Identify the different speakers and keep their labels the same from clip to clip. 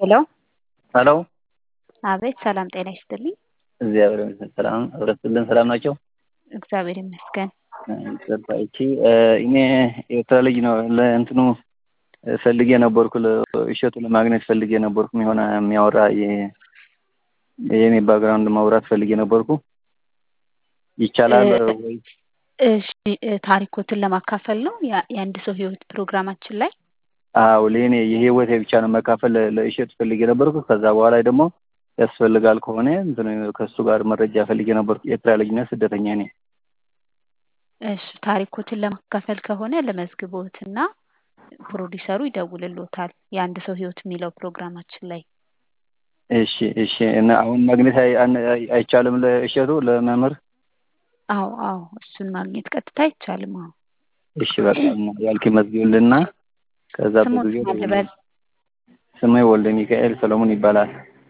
Speaker 1: ሄሎ
Speaker 2: ሄሎ
Speaker 1: አቤት ሰላም ጤና ይስጥልኝ።
Speaker 2: እግዚአብሔር ይመስገን ሰላም ህብረትልን ሰላም ናቸው።
Speaker 1: እግዚአብሔር ይመስገን።
Speaker 2: ይቺ እኔ ኤርትራ ልጅ ነው ለእንትኑ ፈልጌ ነበርኩ እሸቱ ለማግኘት ፈልጌ ነበርኩ የሆነ የሚያወራ የኔ ባክግራውንድ ማውራት ፈልጌ ነበርኩ። ይቻላል ወይ?
Speaker 1: እሺ ታሪኮትን ለማካፈል ነው የአንድ ሰው ህይወት ፕሮግራማችን ላይ
Speaker 2: አዎ ለእኔ የህይወቴ ብቻ ነው መካፈል ለእሸቱ ፈልጌ ነበርኩ። ከዛ በኋላ ደግሞ ያስፈልጋል ከሆነ ከእሱ ጋር መረጃ ፈልጌ ነበርኩ። ኤርትራ ልጅ ነኝ፣ ስደተኛ ነኝ።
Speaker 1: እሺ ታሪኮትን ለማካፈል ከሆነ ለመዝግቦትና ፕሮዲሰሩ ይደውልሎታል። የአንድ ሰው ህይወት የሚለው ፕሮግራማችን ላይ
Speaker 2: እሺ እሺ። እና አሁን ማግኘት አይቻልም ለእሸቱ ለመምህር?
Speaker 1: አዎ አዎ፣ እሱን ማግኘት ቀጥታ አይቻልም። አዎ
Speaker 2: እሺ በቃ ያልክ መዝግብልና ከዛ
Speaker 1: ስሙን
Speaker 2: በጊዜ
Speaker 1: ማን ልበል?
Speaker 2: ስሜ ወልደ ሚካኤል ሰሎሞን ይባላል።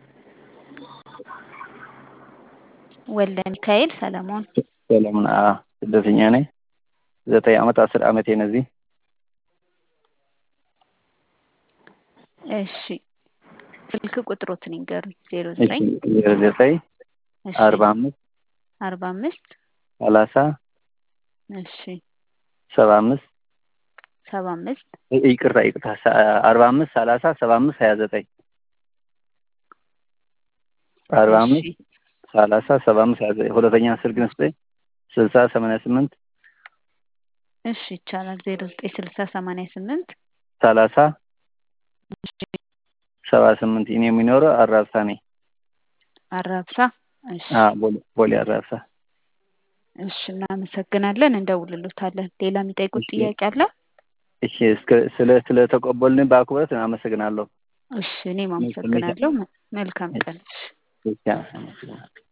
Speaker 1: ወልደ ሚካኤል ሰለሞን።
Speaker 2: ሰለሞን አ ስደተኛ ነኝ። ዘጠኝ ዓመት አስር ዓመቴ ነው እዚህ።
Speaker 1: እሺ ስልክ ቁጥሮትን ይንገሩኝ። ዜሮ
Speaker 2: እሺ
Speaker 1: ዘጠኝ
Speaker 2: ዜሮ ዘጠኝ
Speaker 1: እሺ
Speaker 2: አርባ አምስት
Speaker 1: አርባ አምስት
Speaker 2: ሰላሳ
Speaker 1: እሺ
Speaker 2: ሰባ አምስት
Speaker 1: ሰባ አምስት
Speaker 2: ይቅርታ ይቅርታ አርባ አምስት ሰላሳ ሰባ አምስት ሀያ ዘጠኝ አርባ አምስት
Speaker 1: እሺ
Speaker 2: ሰላሳ ሰባ አምስት ሀያ ዘጠኝ ሁለተኛ ስልክ ስጠኝ ስልሳ ሰማንያ ስምንት
Speaker 1: እሺ ይቻላል። ዜሮ ዘጠኝ ስልሳ ሰማንያ ስምንት
Speaker 2: ሰላሳ
Speaker 1: እሺ
Speaker 2: ሰባ ስምንት እኔ የሚኖረው አራብሳ ነኝ።
Speaker 1: አራብሳ እሺ
Speaker 2: አ ቦሌ ቦሌ አራብሳ።
Speaker 1: እሺ እናመሰግናለን። እንደውልሎታለን። ሌላ የሚጠይቁት
Speaker 2: እሺ
Speaker 1: ጥያቄ አለ?
Speaker 2: እሺ እስከ ስለ ስለተቀበልን በአክብሮት አመሰግናለሁ።
Speaker 1: እሺ እኔም
Speaker 2: ስሜት
Speaker 1: አመሰግናለሁ። መልካም ቀን። እሺ
Speaker 2: ብቻ አመሰግናለሁ።